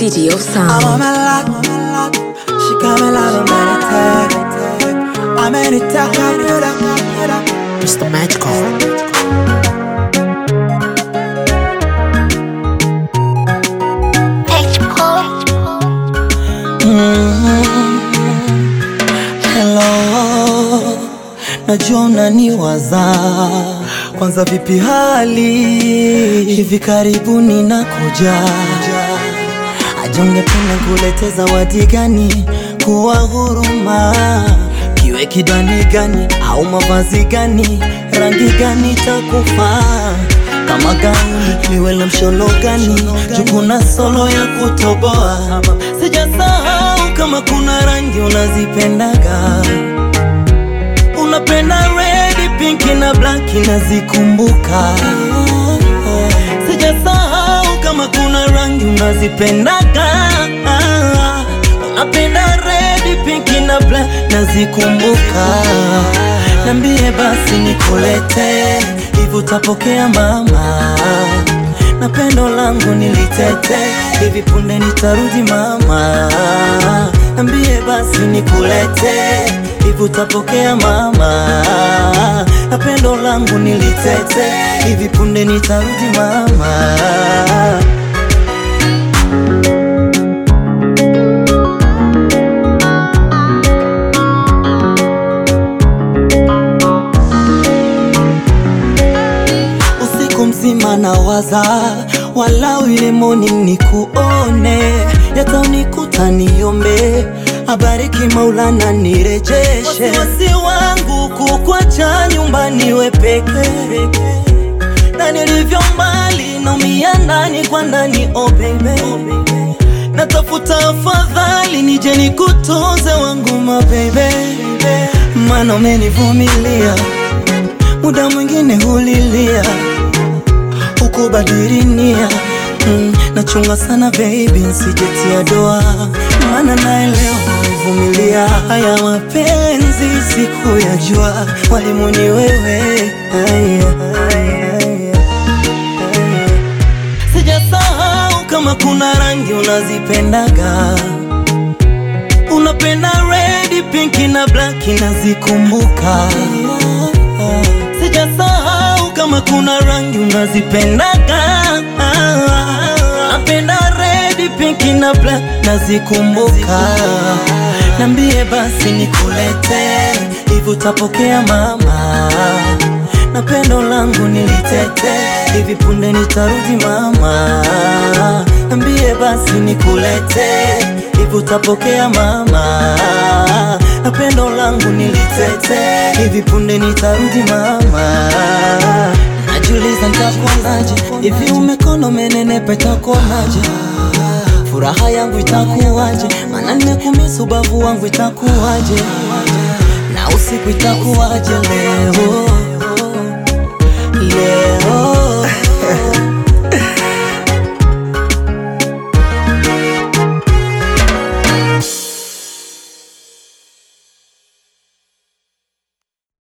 City of I'm Sound. on my lot, she got me like a meditate. I'm in it, talk, Mr. Magical. Hello, najua unaniwaza. Kwanza vipi hali? Hivi karibuni nakuja. Aje ungependa kulete zawadi gani? Kuwa huruma, kiwe kidani gani au mavazi gani? Rangi gani takufaa? Kama gauni liwe la mshono gani? Juu kuna solo ya kutoboa. Sijasahau kama kuna rangi unazipendaga Unapenda red, pink na black nazikumbuka. Sijasahau kama kuna rangi unazipendaga. Unapenda red, pink na black nazikumbuka. Nambie basi nikulete, hivi utapokea mama? Na pendo langu nilitete, hivi punde nitarudi mama. Nambie basi nikulete, hivi utapokea mama? Na pendo langu nilitete, hivi punde nitarudi mama. usiku mzima nawaza, walau ile morning nikuone, yataunikuta niombe, abariki Maulana nirejeshe. Wasiwasi wangu kukwacha nyumbani we peke na nilivyo mbali naumia ndani kwa ndani, oh baby, natafuta afadhali nije nikutunze wangu ma baby, maana umenivumilia muda mwingine hulilia ukubadili nia mm, nachunga sana baby, nsijetia doa, maana naelewa uvumilia haya mapenzi siku ya jua, mwalimu ni wewe Aya, aya, aya. Sijasahau kama kuna rangi unazipendaga Unapenda red, pink na black nazikumbuka. Sijasahau kama kuna rangi unazipendaga. Napenda red, pink na black nazikumbuka. Nambie basi nikulete, hivi utapokea mama? Na pendo langu nilitete, hivi punde nitarudi mama. Nambie basi nikulete, hivi utapokea mama? Na pendo langu nilitete, hivi punde nitarudi mama. Najiuliza nitakuonaje, hivi umekono umenenepa itakuonaje? Furaha yangu itakuwaje? Maana nimekumisi ubavu wangu itakuwaje? Na usiku itakuwaje leo leo